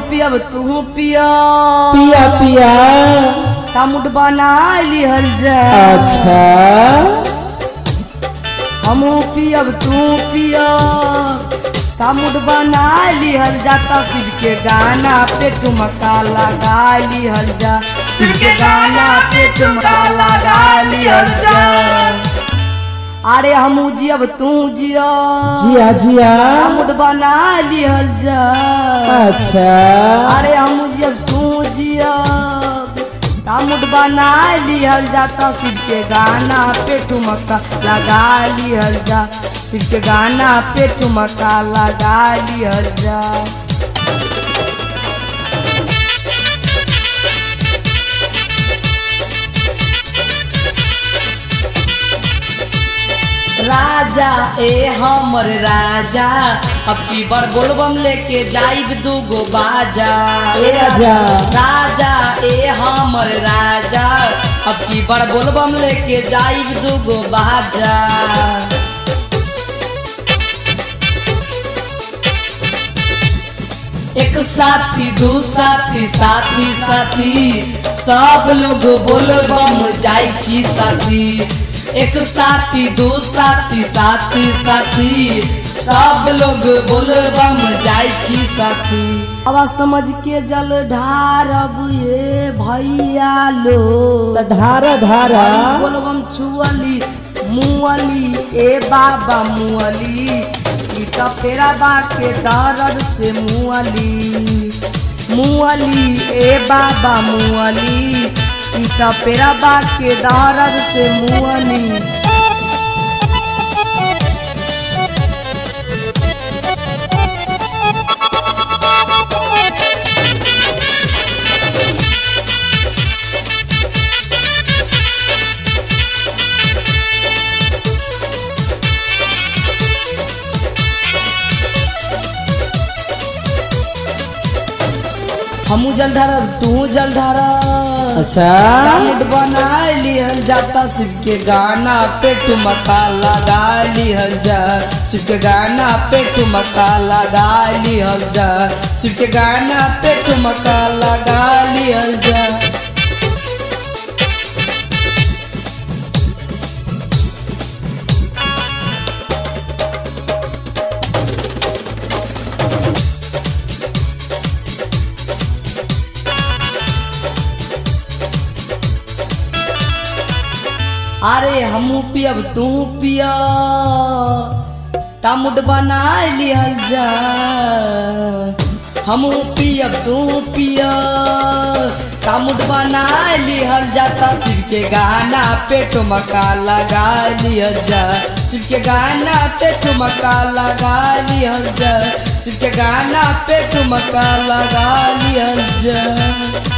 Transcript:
पियब तू पिया पिया पिया तामुट बना लिहल जा अच्छा हमू पियब तू पिया तामुट बना लिहल जाता शिव के गाना पे ठुमका लगा लिहल जा शिव के गाना पे ठुमका लगा लिहल जा अरे हमू जियब तू जिया जिया जिया तामुट बना लिहल जा अच्छा अरे हम जब तू जिया तामुट बना लिहल जाता शिव के गाना पे ठुमका लगा लिहल जा शिव के गाना पे ठुमका लगा लिहल जा राजा ए हमर राजा अब की बार बोलबम लेके जाइब दूगो बाजा ए राजा। राजा ए हमर राजा अब की बार बोलबम लेके जाइब दूगो बाजा एक साथी दू साथी साथी साथी सब लोग बोलबम जाइ छी साथी एक साथी दू साथी साथी साथी सब लोग बोलबम जाइ छी साथी आवाज समझ के जल ढारब ये भैया लो त ढारा ढारा बोलबम छुअली मुअली ए बाबा मुअली ई त पेरा बा के दर्द से मुअली मुअली ए बाबा मुअली ई त पेरा बा के दर्द से मुअली हमू जल ढारब तू जल ढारब अच्छा डाउनलोड बना लिहल जाता शिव के गाना पे ठुमका लगा लिहल जा शिव के गाना पे ठुमका लगा लिहल जा शिव के गाना पे ठुमका लगा लिहल जा अरे हमू पियब तू पिया तामुट बना लिहल जा हमू पियब तू पिया तामुट बना लिहल जाता शिव के गाना पे ठुमका लगा लिहल जा शिव के गाना पे ठुमका लगा लिहल जा शिव के गाना पे ठुमका लगा लिहल जा